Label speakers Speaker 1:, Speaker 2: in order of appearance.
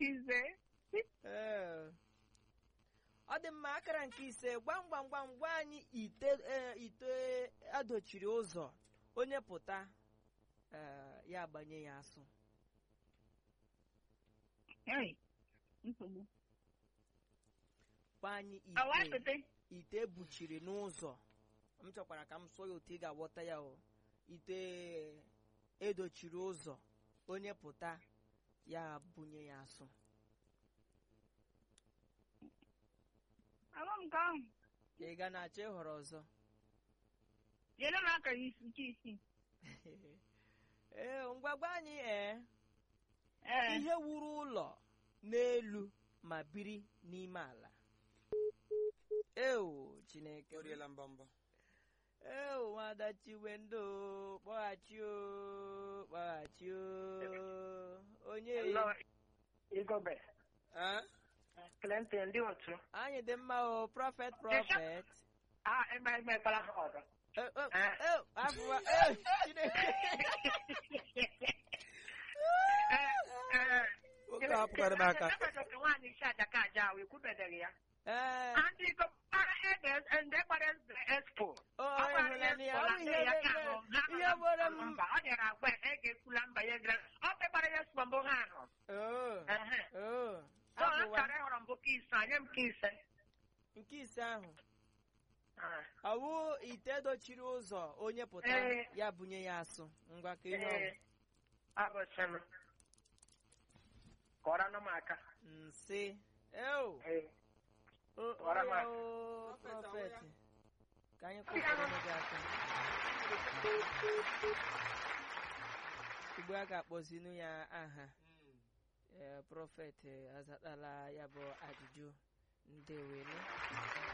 Speaker 1: ise
Speaker 2: Ee. ọ dị mma akara nke ise gwam gwam gwam gwa anyị ite ee, ite adochiri ụzọ onye pụta ee, ya agbanye ya asụ
Speaker 1: Ei, nsogbu
Speaker 2: gwa anyị
Speaker 1: awa
Speaker 2: ite
Speaker 1: pete
Speaker 2: ite ebuchiri n'ụzọ m chọkwara ka m sụọ ya otu ị ga-aghọta ya o ite edochiri ụzọ onye pụta ya bunye ya asụ
Speaker 1: ama m nke ahụ
Speaker 2: ị ga na-achọ ịhọrọ ọzọ
Speaker 1: nyere m akara isi nke isii
Speaker 2: ee ngwagwa anyị ee
Speaker 1: ee
Speaker 2: ihe wuru ụlọ n'elu ma biri n'ime ala eo chineke
Speaker 3: o riela mbọmbọ
Speaker 2: eo nwada chiwendo kpọghachi o kpọghachi o onye
Speaker 4: Hello, Igobe.
Speaker 3: Eh?
Speaker 4: Clinton, ndị otu.
Speaker 2: anyị dị mma o prọfet prọfet
Speaker 4: Ah, eme emekwala ha ọzọ.
Speaker 2: Eh, eh,
Speaker 4: Eh.
Speaker 2: eh, afụwa eh, chineke
Speaker 3: Nwoke a hapụkwara m aka
Speaker 4: Ebedote nwaanyị isi adaka aja ahụ, ekwubedeghị ya.
Speaker 2: ee
Speaker 4: Ndị ikom gbara ede ndị gbara expo.
Speaker 2: o
Speaker 4: Ọ gbara ya
Speaker 2: ịhụnanya ya
Speaker 4: expo
Speaker 2: ọ
Speaker 4: na
Speaker 2: bụ
Speaker 4: ndị
Speaker 2: ihe
Speaker 4: ya ka
Speaker 2: mere-
Speaker 4: ahụ, ha
Speaker 2: ihe mere m
Speaker 4: mba, ọ dịara agwa ya, e ga-ekwula mba ya gara. Ọ kpegbara ya expo mbụ ha ahụ.
Speaker 2: oo
Speaker 4: Ehe.
Speaker 2: oo
Speaker 4: So, ọ
Speaker 2: afụwa
Speaker 4: chọrọ ịhọrọ mbụ ka ise, nye m ka ise.
Speaker 2: nke ise ahụ
Speaker 4: Ah,
Speaker 2: ọwụ ite dochiri ụzọ onye pụta
Speaker 4: Ee.
Speaker 2: ya bunye ya asụ ngwa ka ihe
Speaker 4: ee, abụsịnụ. Kọrọnụ m aka.
Speaker 2: nsị eo
Speaker 4: Ee.
Speaker 2: o-
Speaker 4: Kọrọ m
Speaker 2: o ya
Speaker 4: aka.
Speaker 2: o
Speaker 3: Prọfet,
Speaker 2: prọfet
Speaker 3: ahụ
Speaker 2: ka anyị kwụsịrị gị aka ugbu a ga-akpọzinu ya aha ee prọfet azatala ya bụ ajụjụ ndewenu